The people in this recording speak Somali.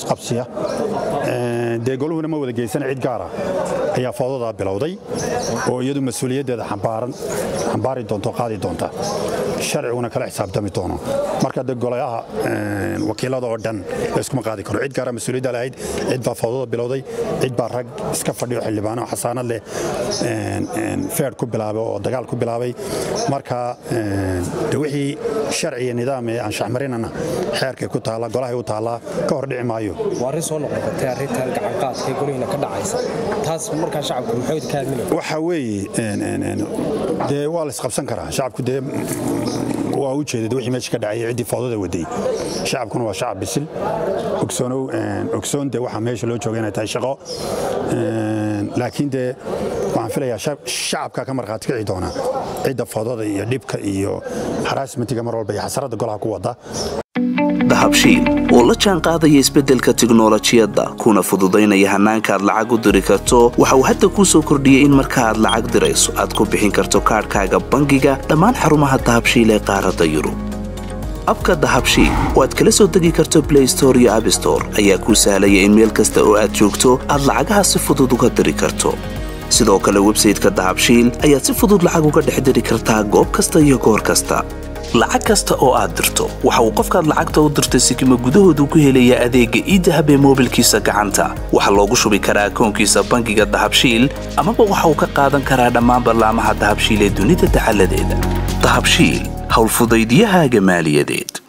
isqabsiya dee goluhuna ma wada geysana cid gaara ayaa foodadaa bilowday oo iyadu mas-uuliyaddeeda xambaari doonto qaadi doonta sharciguna kala xisaabtami doono marka de golayaha wakiilada oo dhan layskuma qaadi karo cid gaara mas-uuliyadda lahayd cid baa foodada bilowday cid baa rag iska fadhiyo xildhibaano xasaanad leh feer ku bilaabay oo dagaal ku bilaabay marka de wixii sharci iyo nidaam ee anshaxmarinana xeerkay ku taalla golahay u taallaa ka hor dhici maayo waa arrin soo noqnoqotay arrintan gacanqaadka ee golihiina ka dhacaysa taas markaa shacabku muxuu ka hadlinaya waxa weeye dee waa la isqabsan karaa shacabku dee waa u jeedad wixii meesha ka dhacayay ciddii foodada waday shacabkuna waa shacab bisil ogsoonow ogsoon dee waxaa meesha loo jooga inay tahay shaqo laakiin dee waxaan filayaa shacabka ka markhaati kici doona cidda foodada iyo dhibka iyo haraasmentiga mar walba iyo xasaradda golaha ku wada dahabshiil oo la jaan qaadaya isbeddelka tiknolojiyadda kuna fududaynaya hannaanka aad lacag u diri karto waxa uu hadda kuu soo kordhiyey in marka aad lacag dirayso aad ku bixin karto kaadhkaaga bangiga dhammaan xarumaha dahabshiil ee qaaradda yurub abka dahabshiil oo aad kala soo degi karto blay store iyo abstore ayaa kuu sahlaya in meel kasta oo aad joogto aad lacagaha si fudud uga diri karto sidoo kale websayteka dahabshiil ayaad si fudud lacag uga dhex diri kartaa goob kasta iyo goor kasta lacag kasta oo aad dirto waxa uu qofkaad lacagta u dirtay sikima gudahoodu ku helayaa adeegga iidahab ee moobilkiisa gacanta waxaa loogu shubi karaa akoonkiisa bangiga dahabshiil amaba waxa uu ka qaadan karaa dhammaan ballaamaha dahabshiil ee dunida dacaladeeda dahabshiil howlfudaydiyahaaga maaliyadeed